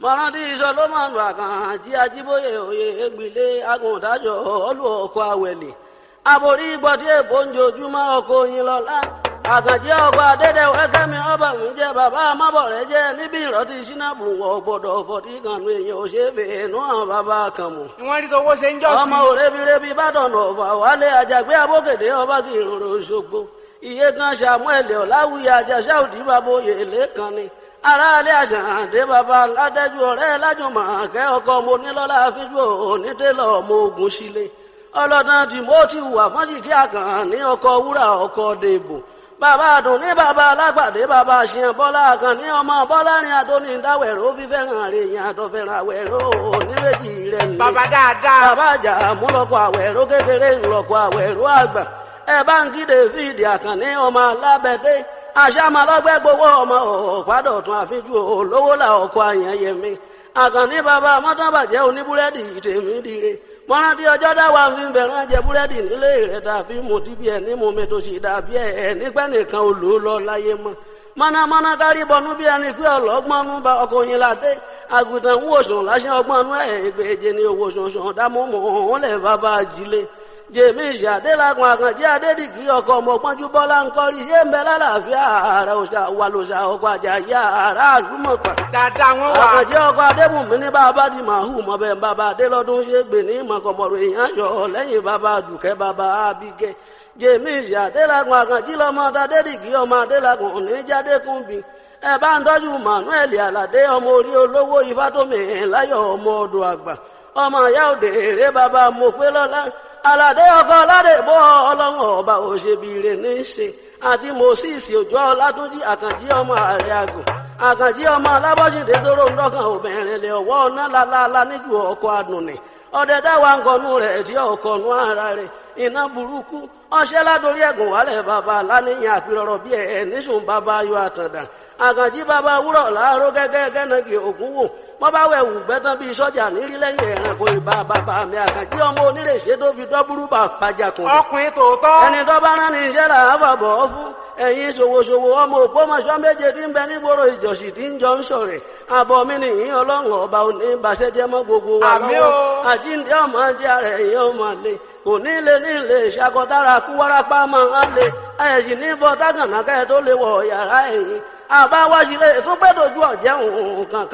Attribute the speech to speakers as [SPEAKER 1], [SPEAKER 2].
[SPEAKER 1] mọ̀rántí solomoni àkànjí ajíbóyè òye ègbìlé agùntàjọ olú ọkọ̀ àwẹ̀lẹ̀ aborí gbọ́dí èbó ń jojúmọ́ ọkọ̀ oyin lọ́lá àkànjí ọkọ̀ adédèwé kẹ́mi ọba mi jẹ́ bàbá amábọ̀rẹ́ jẹ́ níbi ìrọ̀tí sínábù wọ̀ gbọ́dọ̀ fọ̀tí kanu èèyàn ò ṣe é fèé nú àwọn bàbá kan mọ̀
[SPEAKER 2] ni wọ́n rí tọwọ́ ṣe ń jọ́ sí.
[SPEAKER 1] ọmọ òrebirebi bàdàn ọ̀fà wálé àjàgbé abókèdè ọba kì í rorò ṣogbo iye kan samuel ọ̀làwùyí àjàṣà òdì bàbá oyè lẹ́kan ni aráalé àṣàǹdé bàbá ládẹ́jú ọ̀rẹ́ lájùmọ̀ kẹ́ ọkọ mo nílọ́lá fíjú onítẹ̀lọ́ ọmọ ogun sílé ọlọ́dàn timothy wà fọ́njìkí àkàn ní ọkọ̀ wúrà ọkọ̀ dèbò bàbá àdùn ní bàbá alágbàdé bàbá àṣìyàn bọ́lá àkàn ní ọmọ bọ́lá ní adóní dáwẹ̀rọ fífẹ́ràn rẹ̀ yẹn àtọ̀fẹ́ràn àwẹ̀rọ oníbejì rẹ̀ ní.
[SPEAKER 2] bàbá dáadáa.
[SPEAKER 1] bàbá àjà múlọ́kọ̀ àwẹ̀rọ kékeré ńlọ́kọ̀ àwẹ̀rọ àgbà ẹ bá ń kí david àkànní ọmọ alábẹ́dé àṣàmàlọ́gbẹ́ gbowó ọmọ ọ̀pádọ̀tún àfijú olówó là ọkọ̀ àyànyẹmí àkànní bàbá mọ́tàbàjẹ́ oníbúrẹ́dì tèmi dire mọ́rántí ọjọ́ dáwà fi ń bẹ̀rẹ̀ jẹ búrẹ́dì nílé rẹ̀ tàbí mo ti bí ẹ̀ ní mo mi tó sì dàbí ẹ̀ nígbẹ́ nìkan ò lò ó lọ láyé mọ́ mọ́nàmọ́ná kárí bọnú bí ẹni pé ọlọ́gbọ́nú bá ọkọ̀ yín ládé àgùntàn ń wòsàn láṣẹ ọgbọ́nú ẹ̀ ìgbèje ní owó sọ̀sọ̀ dámọ́mọ́ òun lẹ̀ bàbá ajílé jèmísì adélakùn àkànjẹ adédìgí ọkọ ọmọpọnjú bọlá ńkọrí yé ń bẹ lálàáfíà ààrẹ òṣà wà lòṣà ọkọ àjàyà ààrẹ àlùmọpà
[SPEAKER 2] dáadáa wọn wà.
[SPEAKER 1] àkànjẹ ọkọ adébùnmí ní bàbá di màhù mọbẹ bàbá adélọdún ṣe gbè ní mọkànmọrò èèyàn yọ lẹ́yìn bàbá dùkẹ́ bàbá abigẹ jèmísì adélakùn àkànjí lọmọ adédìgí ọmọ adélakùn oníjàdékùnbí ẹ bá ń tọ́jú manuel aládé ọmọ orí olówó ifátómi láyọ̀ ọmọ ọdọ̀ àgbà ọmọ ìyá òde èrè bàbá mọ̀pẹ́lọ́lá aládé ọkọ aládé bọ́ ọlọ́run ọba òṣèbìrè ní í ṣe àti moses òjò ọlátúnjì àkànjí ọmọ ààrẹ àgùn àkànjí ọmọ alábọ́sídé tóró ń dọ́kàn obìnrin lè ọwọ́ ọ̀nà lálálá níjú ọkọ̀ àdùnnì ọdẹ dáwà ń kọnu rẹ̀ tí ọkọ̀ nu ara rẹ̀ iná burúkú ọṣẹ́ ládórí ẹ̀gùn wálẹ̀ bàbá láníyàn àpérọ̀rọ̀ bí ẹ̀ níṣùn bàbá ayọ̀ àtàndà àkànjí bàbá wúrọ̀ láàárọ̀ gẹ́gẹ́ gẹ́nàgì ògún wò wọ́n bá wẹ̀ wù gbẹ́tàn bíi sọ́jà nírí lẹ́yìn ẹ̀rànkò ìbá bàbá mi àkànjí ọmọ onírèṣẹ́ tó fi dọ́búrú bà pàjàkùn.
[SPEAKER 2] ọkùnrin tòótọ́.
[SPEAKER 1] ẹni tó bá rán ní iṣẹ́ là á fàbọ̀ ọ́ fún ẹ̀yin ṣòwòṣòwò ọmọ òpómọṣọ́ méje tí ń bẹ nígboro ìjọsìn tí ń jọ ń sọ̀rẹ̀ àbọ̀ mi nìyí ọlọ́run ọba òní ìbàṣẹ́jẹ́ mọ́ gbogbo wa
[SPEAKER 2] Àmín
[SPEAKER 1] lọ́wọ́
[SPEAKER 2] o.
[SPEAKER 1] àjíǹde ọmọ jẹ́ ara ẹ̀yìn ọmọ lè kò ní lè ní lè ṣàkọdára kú wárápá máa ń lè ẹ̀yìn ní bọ́ dágànà kẹ́ tó lè wọ̀ yàrá ẹ̀yìn àbáwájú lè tún gbẹ́dọ̀jú ọ̀jẹ̀ òun kankan.